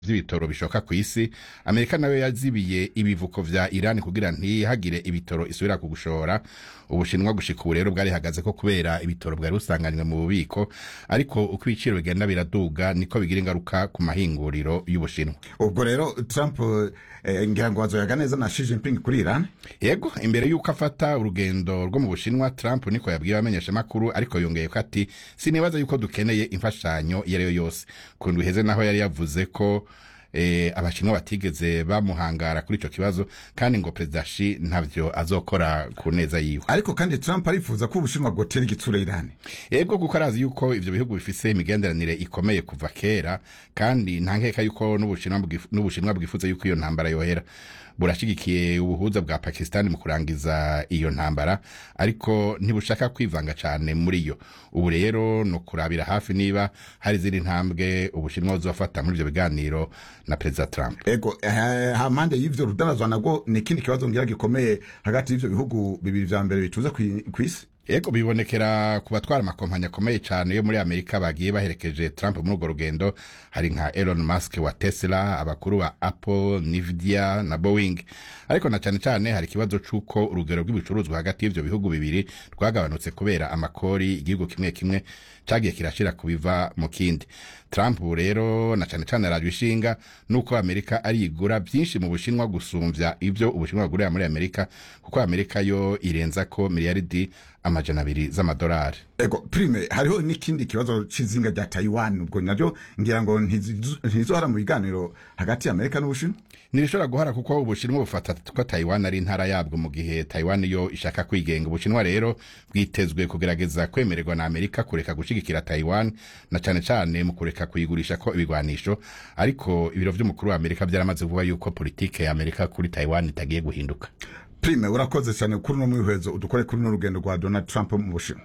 vy'ibitoro bishoka ku isi amerika nayo yazibiye ibivuko vya irani kugira ntihagire ibitoro isubira ku gushora ubushinwa gushika ubu rero bwarihagaze ko kubera ibitoro bwari busanganywe mu bubiko ariko uko ibiciro bigenda biraduga niko bigira ingaruka ku mahinguriro y'ubushinwa ubwo rero trump eh, ngira ngo azoyaga neza na Xi Jinping kuri iran yego imbere y'uko afata urugendo rwo mu bushinwa trump niko yabwiye abamenyeshamakuru ariko yongeye ko ati sinibaza yuko dukeneye imfashanyo iyo ari yo yose ku ndwi iheze naho yari yavuze ko eh, abashinwa batigeze bamuhangara kuri ico kibazo kandi ngo perezida shi ntavyo azokora ku neza yiwe ariko kandi trump arifuza ko ubushinwa bwotera igitsura iran yego kuko arazi yuko ivyo bihugu bifise imigenderanire ikomeye kuva kera kandi nta nkeka yuko n'ubushinwa bwif- n'ubushinwa bwifuza yuko iyo ntambara yohera burashigikiye ubuhuza bwa pakistan mu kurangiza iyo ntambara ariko ntibushaka kwivanga cane muri yo ubu rero ni ukurabira hafi niba hari izindi ntambwe ubushinwa buzofata muri ivyo biganiro na perezida trump ego eh, hampande y'ivyo rudanazwa nabwo ni ikindi kibazo ngira gikomeye hagati y'ivyo bihugu bibiri vya mbere bicuza kwi- kw'isi Ego bibonekera ku batwara amakompanyi akomeye cyane yo muri Amerika bagiye baherekeje Trump muri urwo rugendo hari nka Elon Musk wa Tesla abakuru ba Apple Nvidia na Boeing ariko na cyane cyane hari ikibazo c'uko urugero rw'ibicuruzwa hagati y'ivyo bihugu bibiri rwagabanutse kubera amakori igihugu kimwe kimwe cagiye kirashira ku biva mu kindi Trump ubu rero na cyane cyane arajwe ishinga nuko Amerika arigura byinshi mu Bushinwa gusumvya ivyo Ubushinwa bugurira muri Amerika kuko Amerika yo irenza ko miliyaridi amajana abiri z'amadolari ego prime hariho n'ikindi kibazo c'izinga rya taiwan ubwo naryo ngira ngo ntizizo- ntizohara mu biganiro hagati ya amerika n'ubushinwa ntibishobora guhara kuko ubushinwa bufata ko taiwan ari intara yabwo mu gihe taiwan yo ishaka kwigenga ubushinwa rero bwitezwe kugerageza kwemererwa na amerika kureka gushigikira taiwan na cane cane mu kureka kuyigurisha ko ibigwanisho ariko ibiro vy'umukuru wa amerika vyaramaze kuvuga yuko politike ya amerika kuri taiwan itagiye guhinduka prime urakoze cyane kuri uno mwihwezo udukore kuri uno rugendo rwa donald trump mu bushinwa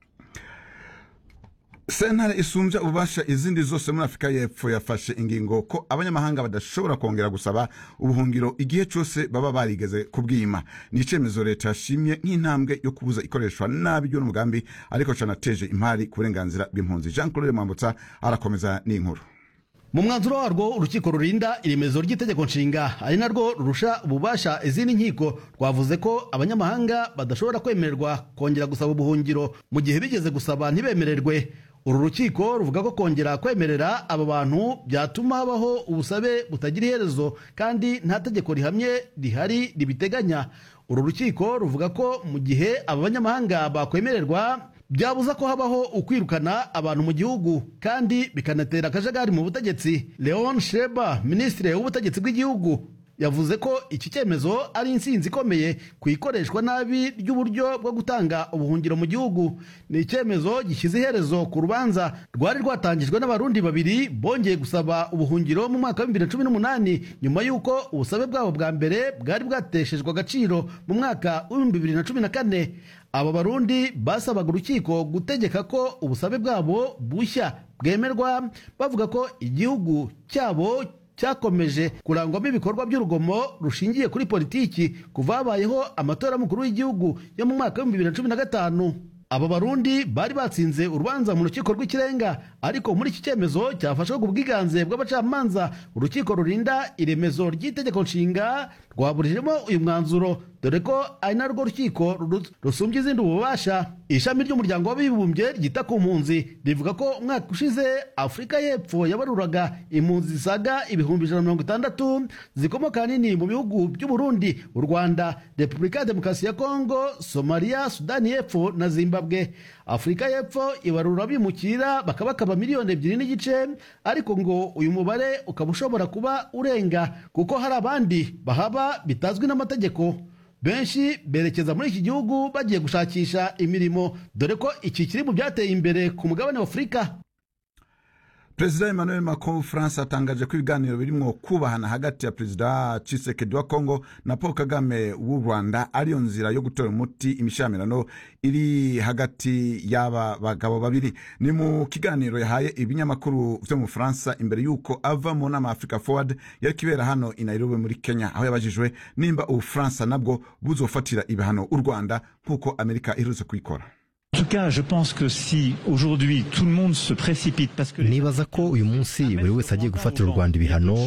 sentare isumbya ububasha izindi zose muri afurika y'epfo yafashe ingingo ko abanyamahanga badashobora kongera gusaba ubuhungiro igihe cyose baba barigeze kubwima ni icyemezo leta yashimye nk'intambwe yo kubuza ikoreshwa nabi ry'uno mugambi ariko canateje impari ku burenganzira bw'impunzi jean claude mwambutsa arakomeza n'inkuru mu mwanzuro warwo urukiko rurinda iremezo ry'itegeko nshinga ari narwo rurusha ububasha izindi nkiko rwavuze ko abanyamahanga badashobora kwemererwa kongera gusaba ubuhungiro mu gihe bigeze gusaba ntibemererwe uru rukiko ruvuga ko kongera kwemerera aba bantu byatuma habaho ubusabe butagira iherezo kandi nta tegeko rihamye rihari ribiteganya uru rukiko ruvuga ko mu gihe aba banyamahanga bakwemererwa byabuza ko habaho ukwirukana abantu mu gihugu kandi bikanatera akajagari mu butegetsi leon sheba minisitiri w'ubutegetsi bw'igihugu yavuze ko iki cyemezo ari insinzi ikomeye ku ikoreshwa nabi ry'uburyo bwo gutanga ubuhungiro mu gihugu ni icyemezo gishyize iherezo ku rubanza rwari rwatangijwe n'abarundi babiri bongeye gusaba ubuhungiro mu mwaka wa bibiri na cumi n'umunani nyuma y'uko ubusabe bwabo bwa mbere bwari bwateshejwe agaciro mu mwaka w'ibihumbi bibiri na cumi na kane aba barundi basabaga urukiko gutegeka ko ubusabe bwabo bushya bwemerwa bavuga ko igihugu cyabo cyakomeje kurangwamo ibikorwa by'urugomo rushingiye kuri politiki kuva habayeho amatora y'umukuru w'igihugu yo mu mwaka w'ibihumbi bibiri na cumi na gatanu aba barundi bari batsinze urubanza mu rukiko rw'ikirenga ariko muri iki cyemezo cyafashwe ku bwiganze bw'abacamanza urukiko rurinda iremezo ry'itegeko nshinga rwaburijemo uyu mwanzuro dore ko ari narwo rukiko ru- rusumbya izindi ububasha ishami ry'umuryango w'abibumbye ryita ku mpunzi rivuga ko umwaka ushize afurika y'epfo yabaruraga impunzi zisaga ibihumbi ijana na mirongo itandatu zikomoka ahanini mu bihugu by'uburundi u rwanda repubulika ya demokarasi ya kongo somaliya sudani y'epfo na zimbabwe afurika y'epfo ibarura bimukira bakabakaba miliyoni ebyiri n'igice ariko ngo uyu mubare ukaba ushobora kuba urenga kuko hari abandi bahaba bitazwi n'amategeko benshi berekeza muri iki gihugu bagiye gushakisha imirimo dore ko iki kiri mu byateye imbere ku mugabane wa afurika perezida emmanuel macron w'ubufaransa atangaje ko ibiganiro birimwo kubahana hagati ya perezida cisekedi wa congo na paul kagame w'u rwanda ariyo nzira yo gutora umuti imishamirano iri hagati y'aba bagabo babiri ni mu kiganiro yahaye ibinyamakuru vyo mu bufaransa imbere y'uko ava mu nama ya africa forward yari kibera hano i nairobi muri kenya aho yabajijwe nimba ubufaransa nabwo buzofatira ibihano u rwanda nk'uko amerika iherutse kubikora En tout cas, je pense que si aujourd'hui tout le monde se précipite parce que les nibaza ko uyu munsi buri wese agiye gufatira u rwanda ibihano